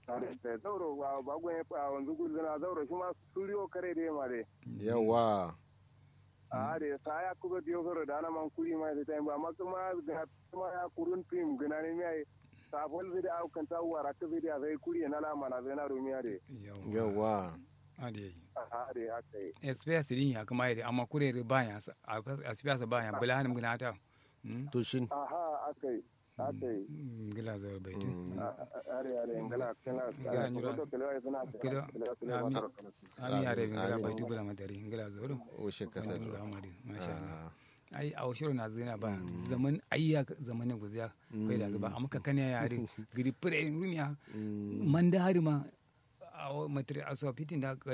da zauro ba ba gwen a wanzu gudana zauro shi ma suriyo kare da yamma dai yawa a da sa ya kuga diyo zauro da ana man kuri ma da tayin ba amma kuma ga kuma ya kurun tim gana ne mai safol zai da aukan ta wara ta zai da zai kuri na la mana zai na rumiya da yawa ade a da haka yi SPS din ya kuma yade amma kurere baya a SPS baya bulanim gina ta to shin aha aka yi aka yi gila zo bai tu are are ngala kala Ngala nyura. to kala ai suna Kilo- ami ami yare gila bai tu bula matari gila zo do washe kasar gila amari masha Allah ai a washiro na zina ba zaman ayya zamanin guziya kai da ba amma kan ya yare gidi pire rumiya man da hari ma a matri aso fitin da